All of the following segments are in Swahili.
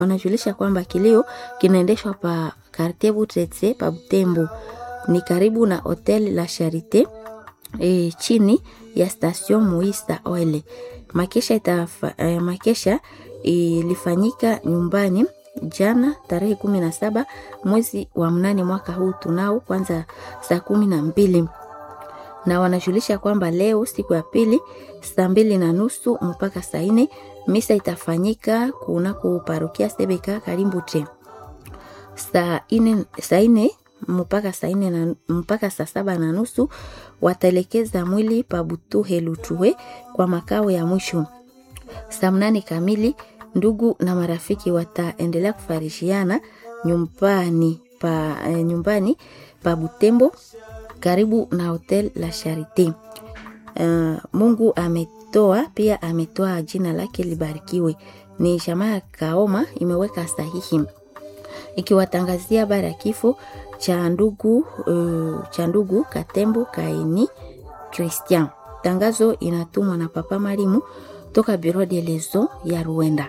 wanajulisha kwamba kilio kinaendeshwa pa Quartier Butretse pa Butembo, ni karibu na Hotel La Charite e, chini ya station Muista Oil. Makesha itafa, e, makesha ilifanyika nyumbani jana tarehe kumi na saba mwezi wa mnane mwaka huu tunao kwanza saa kumi na mbili na wanajulisha kwamba leo siku ya pili saa mbili na nusu mpaka saa nne misa itafanyika kunako parokia Sebeka Karimbute saa nne saa nne mpaka saa nne na mpaka saa saba na nusu wataelekeza mwili pa Butuhe Lutue kwa makao ya mwisho. Saa mnane kamili ndugu na marafiki wataendelea kufarishiana nyumbani pa, eh, nyumbani pa Butembo karibu na Hotel La Charite. Uh, Mungu ametoa pia ametoa jina lake libarikiwe. Ni jamaa ya Kaoma imeweka sahihi ikiwatangazia habari ya kifo cha ndugu uh, cha ndugu Katembo Kaini Christian. Tangazo inatumwa na Papa Marimu toka Bureau de Lezo ya Ruenda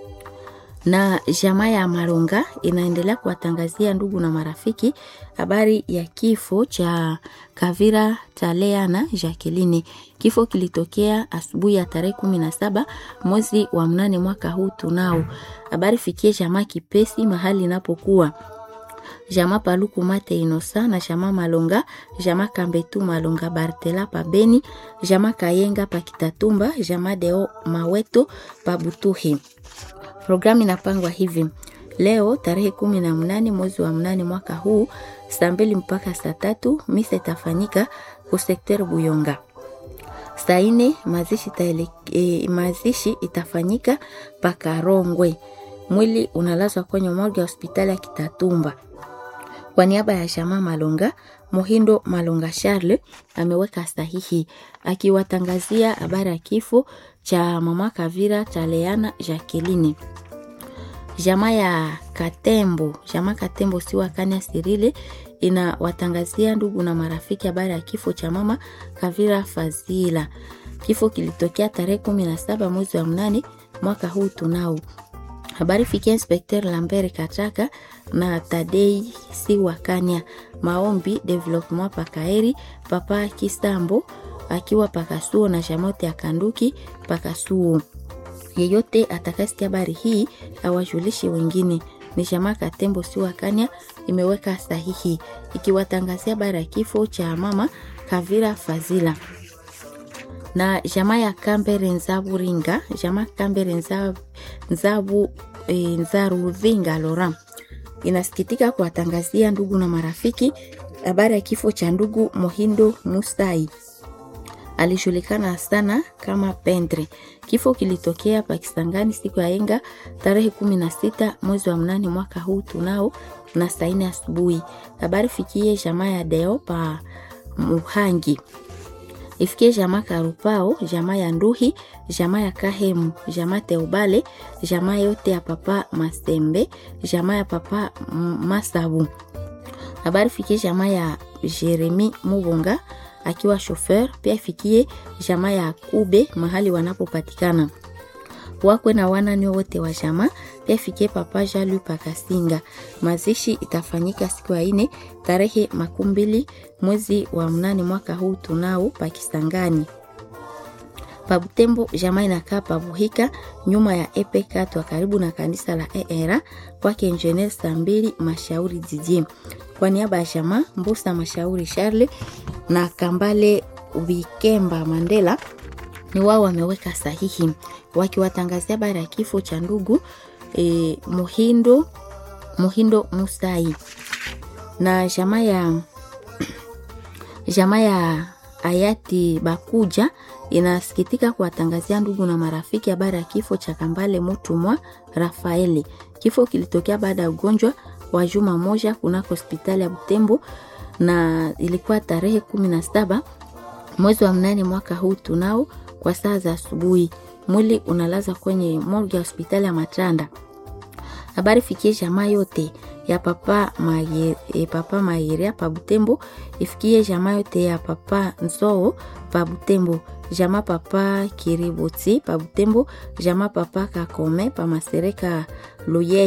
na jamaa ya Maronga inaendelea kuwatangazia ndugu na marafiki habari ya kifo cha Kavira Taleana Jacqueline. Kifo kilitokea asubuhi ya tarehe kumi na saba mwezi wa mnane mwaka huu tunao. Habari fikie jamaa Kipesi mahali inapokuwa jamaa Paluku Mate Inosa na jamaa Malonga, jamaa Kambetu Malonga Bartela pa Beni, jamaa Kayenga pa Kitatumba, jamaa Deo Maweto pa Butuhi. Programu inapangwa hivi: leo tarehe kumi na mnane mwezi wa mnane mwaka huu saa mbili mpaka saa tatu misa itafanyika kusekter Buyonga. Saa ine mazishi, taele, e, mazishi itafanyika Pakarongwe. Mwili unalazwa kwenye morgue ya hospitali ya Kitatumba. Kwa niaba ya jamaa Malonga, Mohindo Malonga Charles ameweka sahihi akiwatangazia habari ya kifo cha mama Kavira Taleana Jacqueline. Jamaa ya Katembo, jamaa Katembo siwa Kanya Sirile inawatangazia ndugu na marafiki habari ya kifo cha mama Kavira Fazila. Kifo kilitokea tarehe kumi na saba mwezi wa mnane mwaka huu tunao habari fikia Inspecteur Lambert Kataka na Tadei Siwakanya maombi development pakaeri papa Kisambo akiwa pakasuo na shamote ya kanduki pakasuo. Yeyote atakasikia habari hii awajulishe wengine. Ni jamaa Katembo Siwakanya imeweka sahihi ikiwatangazia habari ya kifo cha mama Kavira Fazila na jamaa ya Kambere Nzabu Ringa, jamaa Kambere Nzabu, Nzabu e, Nzaruvinga Lora inasikitika kuwatangazia ndugu na marafiki habari ya kifo cha ndugu Mohindo Musai. Alijulikana sana kama Pendre. Kifo kilitokea Pakistangani siku ya enga tarehe kumi na sita mwezi wa mnane mwaka huu tunao na saa nne asubuhi. Habari fikie jamaa ya Deo pa Muhangi ifikie jamaa Karupao, jamaa ya Nduhi, jamaa ya Kahemu, jamaa Teubale, jamaa yote ya papa Masembe, jamaa ya papa Masabu. Habari fikie jamaa ya Jeremi Mubonga akiwa shofer, pia ifikie jamaa ya Kube mahali wanapopatikana wakwe na wanani wote wa jamaa, pia ifikie papa Jalu Pakasinga. Mazishi itafanyika siku ya ine tarehe makumi mbili mwezi wa mnane mwaka huu tunao Pakistangani. Pabutembo jamaa inakaa Pabuhika nyuma ya epe katwa karibu na kanisa la ERA kwake Engineer saa mbili mashauri jijini. Kwa niaba ya jamaa Mbusa Mashauri Charle na Kambale Wikemba Mandela ni wao wameweka sahihi wakiwatangazia habari ya kifo cha ndugu e, Muhindo Muhindo Musai na jamaa ya jamaa ya hayati Bakuja inasikitika kuwatangazia ndugu na marafiki habari ya kifo cha Kambale Mutumwa Rafaeli. Kifo kilitokea baada ya ugonjwa wa juma moja kunako hospitali ya Butembo na ilikuwa tarehe kumi na saba mwezi wa mnane mwaka huu tunao kwa saa za asubuhi. Mwili unalaza kwenye morgue ya hospitali ya Matanda. Habari fikie jamaa yote ya papa Maye, eh, papa Mayeria pa Butembo, ifikie jamaa yote ya papa Nzoo pa Butembo, jama papa kiriboti pa butembo jama papa kakome pa masereka luye